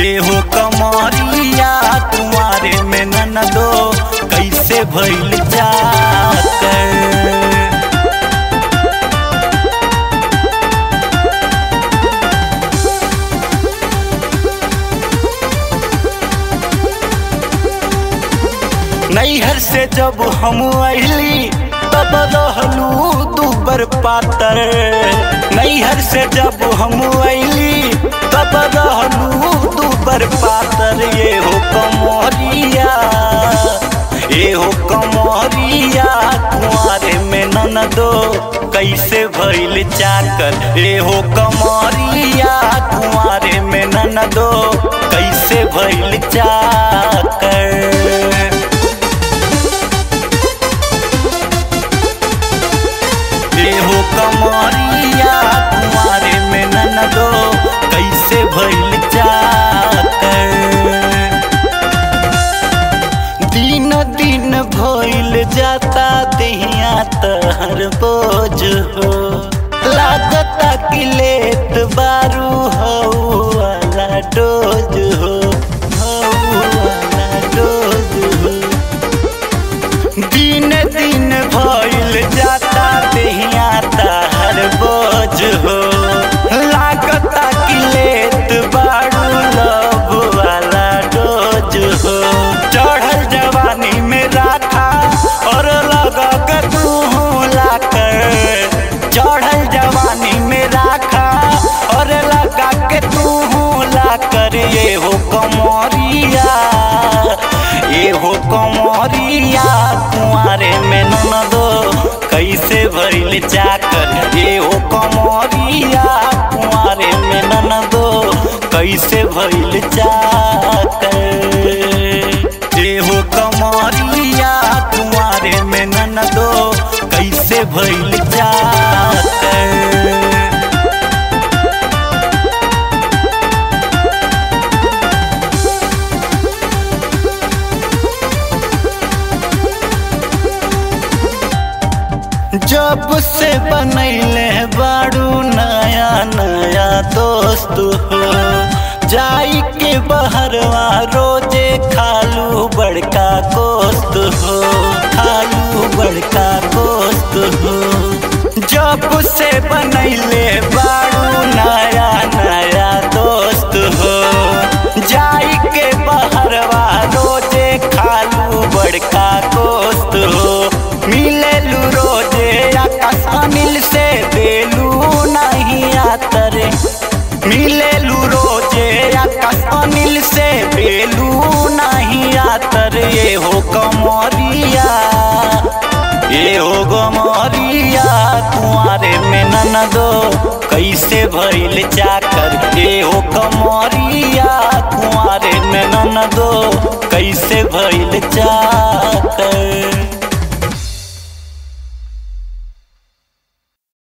एहो कमरिया तुम्हारे में ननदो कैसे भइल जाकर नैहर से जब हम अली तब रहलू दूबर पातर नैहर से जब हम अली तब रहलू दूबर पातर ये हो कमरिया ये हो कमरिया कुआरे में ननदो कैसे भइल चाकर ये हो कमरिया कुआरे में ननदो कैसे भइल चाकर हो कमरिया तुम्हारे में ननदो कैसे भइल चाकर दिन दिन भइल जाता दहिया तहर बोझ हो लागता कि लेत बारू हो वाला डोज हो हऊ वाला डोज हो दिन दिन भइल जाता दहिया तार बोझ हो लागता कि लेत बाड़ू लब वाला डोज हो चढ़ल जवानी में राखा और लगा के तू लाकर चढ़ल जवानी में राखा और लगा के तू लाकर ये हो कमरिया ये हो कमरिया कुआरे में ननदो कैसे भइल चाकर ये हो कमरिया कुआरे में ननदो कैसे भइल चाकर ये हो कमरिया कुआरे में ननदो कैसे भइल चाकर जब से बनैले बाड़ू नया नया दोस्त हो जाई के बहरवा रोजे खालू बड़का कोस्त हो खालू बड़का कोस्त हो जब से बनैले बाड़ू नया नया दोस्त हो जाई के बहरवा रोजे खालू बड़का कोस्त हो मिलेलू रोजे आकाश अनिल से बेलू नहीं आतरे मिलेलू रोजे आकाश अनिल से बेलू नहीं आतर ये हो कमरिया ये हो गमरिया कुआरे में ननदो कैसे भइल चाकर ये हो कमरिया कुआरे में ननदो कैसे भइल चाकर